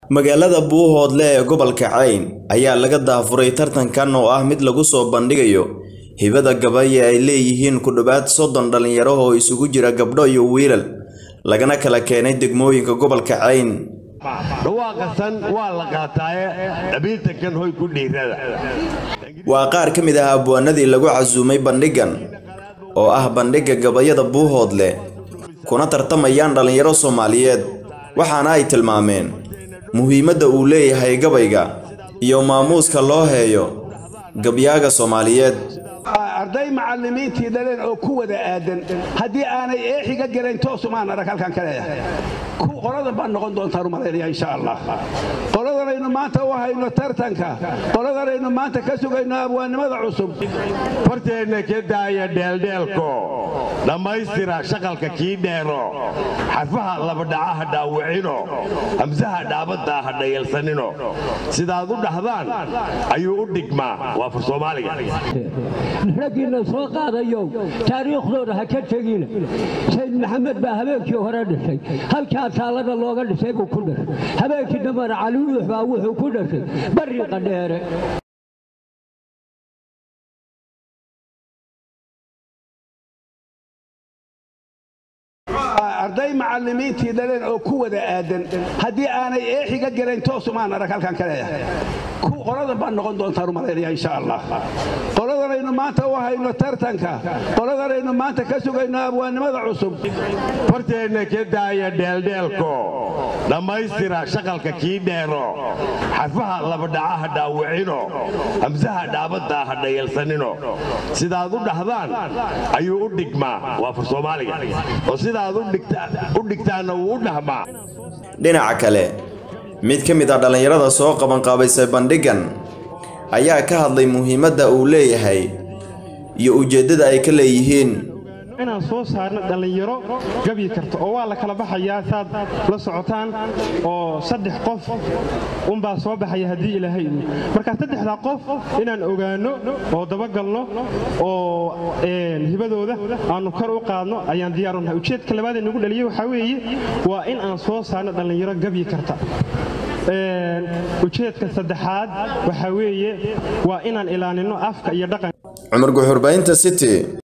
magaalada buuhoodle ee gobolka cayn ayaa laga daafuray tartankan oo ah mid lagu soo bandhigayo hibada gabaye ay leeyihiin ku dhowaad soddon dhallinyaro oo isugu jira gabdho iyo wiilal lagana kala keenay degmooyinka gobolka cayn dhawaaqasan waa la qaataaye dhabiiltankan hoy ku dhiirada waa qaar ka mid ah abwaanadii lagu casuumay bandhigan oo ah bandhigga gabayada buuhoodle kuna tartamayaan dhallinyaro soomaaliyeed waxaana ay tilmaameen muhiimadda uu leeyahay gabayga iyo maamuuska loo heeyo gabyaaga soomaaliyeed arday macallimiintii dhaleen oo ku wada aadan haddii aanay eexiga gelayn toosumaan arag halkan ka leeyahay qoladan baan noqon doontaan u malaynaya insha allah qoladanaynu maanta u hayno tartanka qoladanaynu maanta ka sugayno abwaannimada cusub horteenna ka daaya dheeldheelko dhammaystira shaqalka kii dheero xarfaha labadhacaha dhaawicino hamsaha dhaabadda ha dhayalsanino sidaad u dhahdaan ayuu u dhigmaa waa fur soomaaliga raggiinna soo qaadayow taariikhdooda ha ka tegina sayd maxamed baa habeenkii hore dhashay halkaa taalada looga dhisay buu ku dhashay habeenkii dambana caliwuux baa wuxuu ku dhashay barriqa dheere arday macallimiintii dhaleen oo ku wada aadan haddii aanay eexiga gelayn toosumaan arag halkan ka leeyahay qoladan baan noqon doontaan u malaynaya insha allah qoladanaynu maanta u hayno tartanka qoladanaynu maanta ka sugayno abwaannimada cusub horteenna ka daaya dheeldheelko dhammaystira shaqalka kii dheero xarfaha labadhacaha dhaawicino hamsaha dhaabadda ha dhayalsanino sidaad u dhahdaan ayuu u dhigmaa waa fur soomaaliga oo sidaad u dhigtaanna wuu u dhahmaa dhinaca kale mid ka mid ah dhallinyarada soo qabanqaabaysay bandhiggan ayaa ka hadlay muhiimadda uu leeyahay iyo ujeeddada ay ka leeyihiin inaan soo saarno dhallinyaro gabyi karta oo waa la kala baxayaa saad la socotaan oo saddex qof unbaa soo baxaya haddii ilaahay idin markaa saddexdaa qof inaan ogaanno oo dabagalno oo hibadooda aannu kor u qaadno ayaan diyaar unahay ujeedka labaad ee nagu dhaliyey waxaa weeye waa in aan soo saarno dhallinyaro gabyi karta ujeedka saddexaad waxaa weeye waa inaan ilaalinno afka iyo dhaqan cumar guxurbaynta city